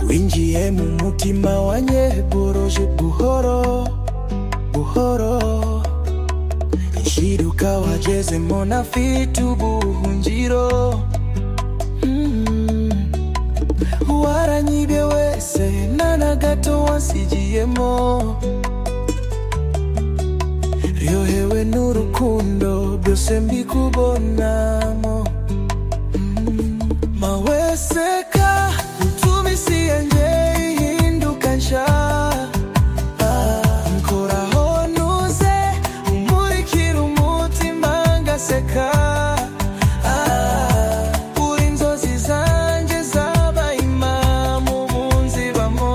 winjiye mu mutima wanye boroje buhoro buhoro nshiruka wagezemo na afite ubuhungiro Mm. waranyibye wese na na gato wansigiyemo ryohewe n'urukundo byose mbikubonamo maweseka utumisi yanjye ihinduka nsha Ah, nkoraho ntuze umurikira umutima ngaseka Ah, uri inzozi zanjye zabaye impamu ubu nzibamo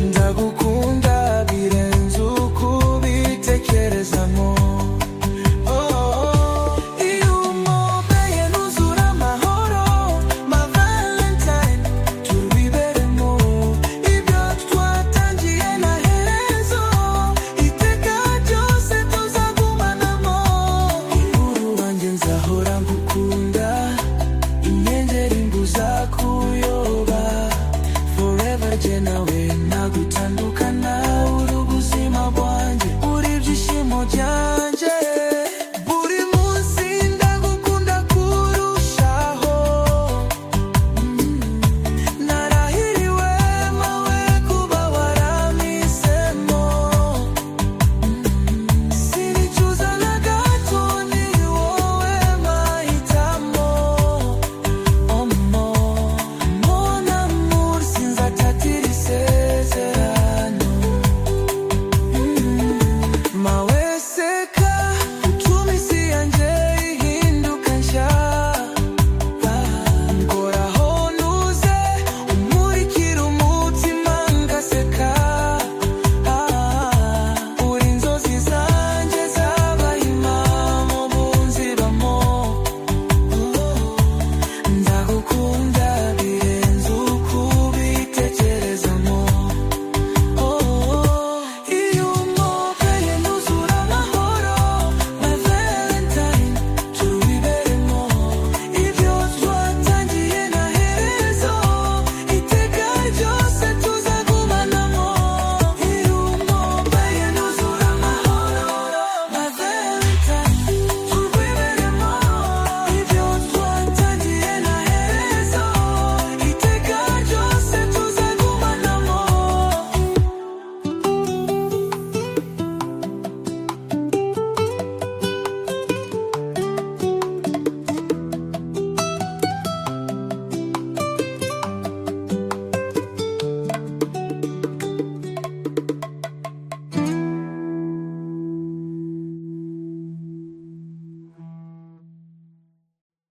ndagukunda birenze uko ubitekerezamo